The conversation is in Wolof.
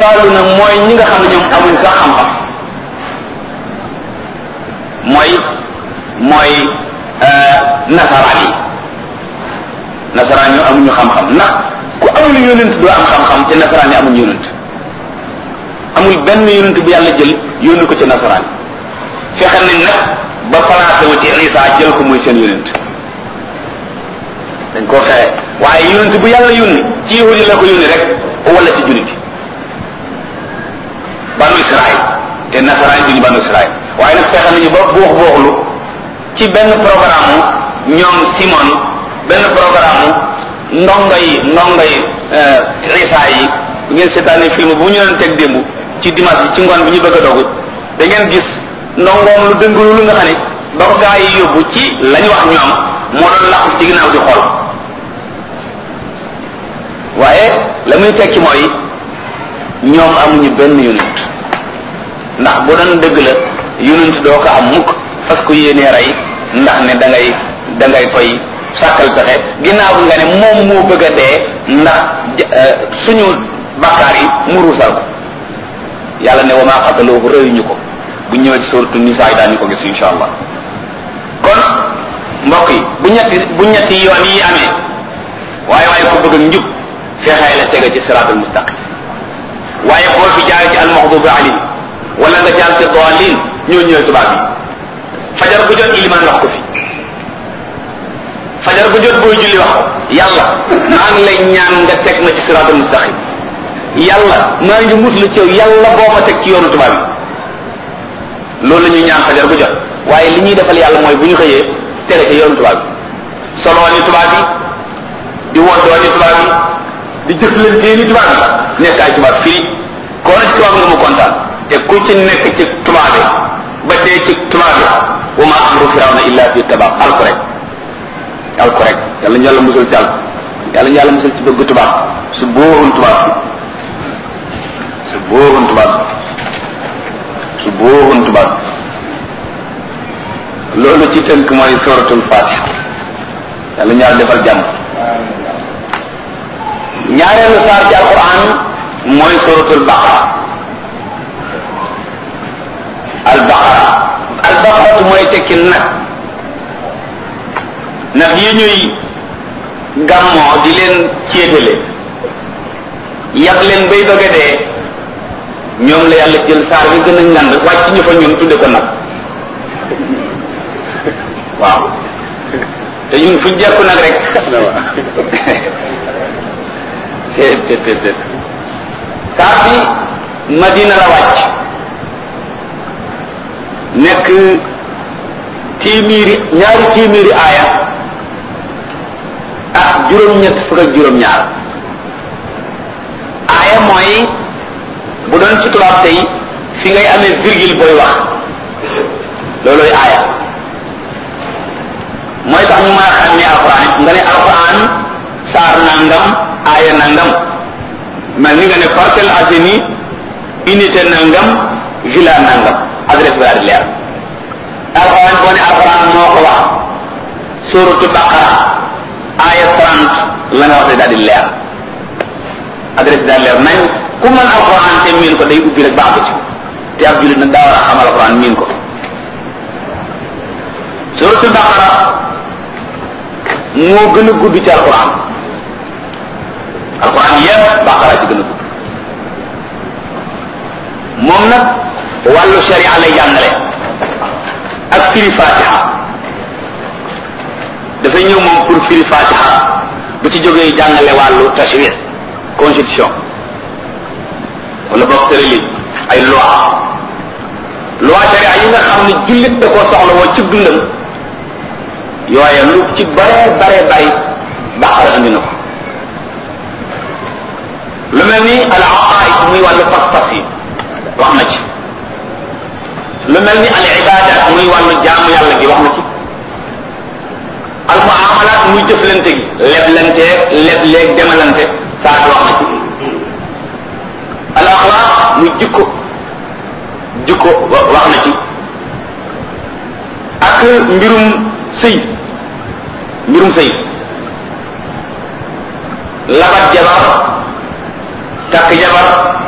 addaaluna mooy ñi nga xam ne ñoom amuñ sax xam-xam mooy mooy nasaraan yi nasaraan yi amuñu xam-xam ndax ku amul yonent doo am xam-xam te nasaraan yi amuñu yonent amul benn yonent bu yàlla jël yónni ko ci nasaraan yi fexe nañ nag ba placé wu ci Isa jël ko muy seen yonent dañ koo fexe waaye yonent bu yàlla yónni ci yahudi la ko yónni rek wala ci jullit banu Israël te nasaraan duñu banu Israël waaye nag fexe nañu ba buux buuxlu ci benn programme ñoom Simon benn programme ndongo yi ndongo yi Isa yi bu ngeen seetaanee film bu ñu leen teg démb ci dimanche bi ci ngoon bi ñu bëgg a dogu da ngeen gis ndongoom lu dëngulu lu nga xam ne ba ko gaa yi yóbbu ci lañu wax ñoom moo doon làqu ci ginnaaw di xool waaye la muy tekki mooy ñoom amuñu benn yonent ndax bu doon dëgg la yonent doo ko am mukk parce que yéenee rey ndax ne da ngay da ngay koy sàkkal pexe ginnaaw nga ne moom moo bëgg a dee ndax suñu bakkaar yi mu ruusal ko yàlla ne wa maa xataloohu rëyuñu ko bu ñëwee ci suratu nisaa yi daañu ko gis insha allah kon mbokk yi bu ñetti bu ñetti yoon yi amee waaye waaye ko bëgg ak njub fexee la tege ci siraatul mustaqim waaye boo fi jaar ci almaxdubi alayhi wala nga jaar ci daalin ñoo ñëwee tubaab yi fajar bu jot ilimaan wax ko fi fajar bu jot booy julli wax ko yàlla maa ngi lay ñaan nga teg ma ci siraatul mustaqim yàlla maa ngi muslu ci yow yàlla boo ma teg ci yoonu tubaab yi loolu la ñuy ñaan fajar bu jot waaye li ñuy defal yàlla mooy bu ñu xëyee tege ci yoonu tubaab yi soloo ni tubaab yi di woddoo ni tubaab yi di jëflantee ni tubaab yi nekk ay tubaab fii koo na ci tubaab nga mu kontaan te ku ci nekk ci tubaab yi ba dee ci tubaab yi wa ma amru firawna illa fi tabaab alku rek alku rek yàlla ñu yàlla musul ci alku yàlla ñu yàlla musul ci bëgg tubaab su booxun tubaab bi su booxun tubaab bi su booxun tubaab bi loolu ci tënk mooy suratul fatiha yàlla ñu yàlla defal jàmm ñaareelu saar ci alquran mooy suratul baqara al baqara al baqaratu mooy tekki nag nag yi ñuy gàmmoo di leen céetale yàq leen bay bëgg a dee ñoom la yàlla jël saar bi gën a ngand wàcc ñu fa ñun tudde ko nag waaw te ñun fuñ jekku nag rek te te te te saar bi madina la wàcc nekk téeméeri ñaari téeméeri aaya ak juróom-ñett fukk ak juróom-ñaar aaya mooy bu doon ci tubaab tey fi ngay amee virgule booy wax loolooy aaya mooy tax ñu mën a xam ne alquran nga ne alquran saar nangam aaya nangam mel ni nga ne Parcelles Assainies unité nangam villa nangam adresse bi daal di leer alquran boo ne alquran moo ko wax suratu baqara aaya 30 la nga wax daal di leer adresse bi daal leer nañ ku mën alquran te miin ko day ubbi rek baax ci te ab jullit nag daa war a xam alquran miin ko suratu baqara moo gën a gudd ci alquran alquran yépp baqara ci gën a gudd moom nag wàllu sharia lay jàngale ak firi fatiha dafay ñëw moom pour firi fatiha bu ci jógee jàngale wàllu tashri constitution wala boog tërali ay loi loi sharia yi nga xam ne jullit da koo soxla woo ci dundam yooye lu ci bare bare bay baqara andi na ko lu mel ni al aqaid muy wàllu pas-pas yi wax na ci lu mel ni al ibadat muy wàllu jaamu yàlla gi wax na ci al muamalat muy jëflante gi leblante lebleeg demalante saa wax na ci al axlaq muy jikko jikko wax na ci ak mbirum sëy mbirum sëy labat jabar takk jabar